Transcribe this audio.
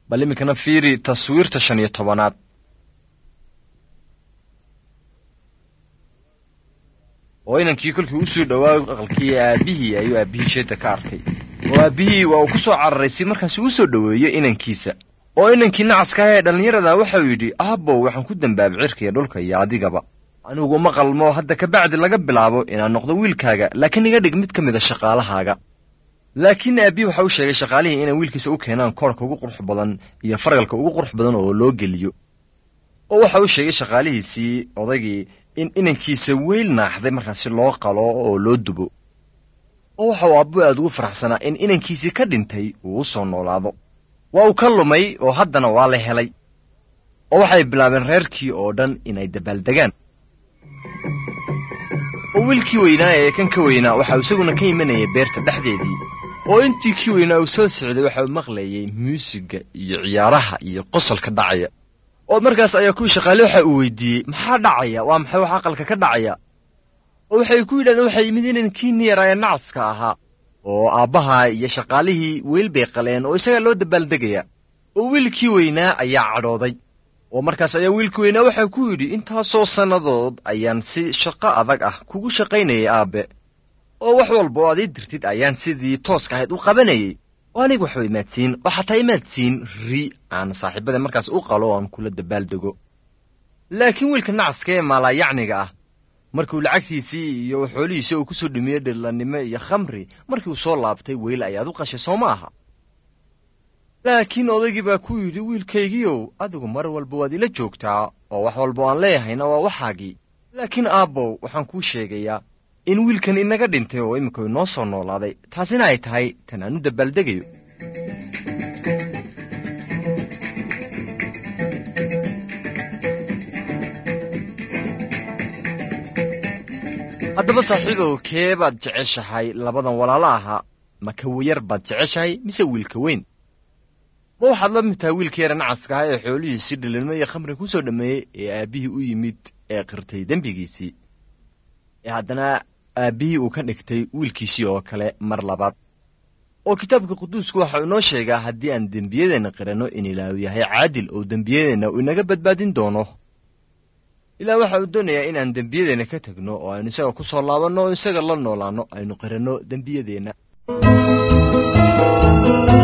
bal iminkana fiiri taswiirta shan iyo tobanaad oo inankii kolkii usoo dhowaa aqalkii aabbihii ayuu aabbihii jeedda ka arkay oo aabbihii waa uu ku soo cararay si markaasi uu soo dhoweeyo inankiisa oo inankii nacaska ah ee dhallinyarada waxauu yidhi aabbow waxaan ku dembaabay cirkiiyo dhulka iyo adigaba anigu uma qalmo hadda kabacdi laga bilaabo inaan noqdo wiilkaaga laakiin iga dhig mid ka mida shaqaalahaaga laakiin aabbihi waxa u sheegay shaqaalihii inay wiilkiisa u keenaan koorhka ugu qurux badan iyo fargalka ugu qurux badan oo loo geliyo oo waxa uu sheegay shaqaalihiisii odaygii in inankiisa weyl naaxday markaasi loo qalo oo loo dubo oo waxa uu aabbu aad ugu faraxsanaa in inankiisii ka dhintay uu u soo noolaado waa uu ka lumay oo haddana waa la helay oo waxay bilaabeen reerkii oo dhan inay dabaaldegaan oo wiilkii weynaa ee kan ka weynaa waxa uu isaguna ka imanayay beerta dhexdeedii oo intii kii weynaa uu soo socday waxa uu maqlayay muusigga iyo ciyaaraha iyo qosolka dhacaya oo markaas ayaa kuwii shaqaale waxa uu weydiiyey maxaa dhacaya waa maxay wax aqalka ka dhacaya oo waxay ku yidhahdeen waxay yimid inan kii niyar ee nacaska ahaa oo aabbaha iyo shaqaalihii weyl bay qaleen oo isagaa loo dabaaldegaya oo wiilkii weynaa ayaa cadhooday oo markaas ayaa wiilkii weynaa waxaa ku yidhi intaasoo sannadood ayaan si shaqo adag ah kugu shaqaynayay aabbe oo wax walba oo aad ii dirtid ayaan sidii tooska ahayd u qabanayay oo aniga waxba imaadsiin oo xataa imaadsiin ri aan saaxiibada markaas u qalo oo aan kula dabaaldego laakiin wiilka nacaska ee maalaayacniga ah markiuu lacagtiisii iyo xoolihiisii uu ku soo dhimiyey dhirlannimo iyo khamri markii uu soo laabtay weyl ayaad u qashay soo ma aha laakiin odaygii baa ku yidhi wiilkaygiiow adigu mar walba waad ila joogtaa oo wax walba oo aan leeyahayna waa waxaagii laakiin aabbow waxaan kuu sheegayaa in wiilkan inaga dhintay oo iminku inoo soo noolaaday taasina ay tahay tan aan u dabaaldegayo haddaba saaxiibow kee baad jeceshahay labadan walaalo ahaa ma ka wayar baad jeceshahay mise wiilka weyn ma waxaad la mid tahay wiilka yara nacaska ah ee xoolihiisii dhilinimo iyo khamri ku soo dhammeeyey ee aabbihii u yimid ee qirtay dembigiisii ee haddana aabbihii uu ka dhigtay wiilkiisii oo kale mar labaad oo kitaabka quduusku waxa uu inoo sheegaa haddii aan dembiyadeenna qiranno in ilaahu yahay caadil oo dembiyadeenna uu inaga badbaadin doono ilaah waxa uu doonayaa inaan dembiyadeenna ka tegno oo aynu isaga ku soo laabanno oo isaga la noolaanno aynu qiranno dembiyadeenna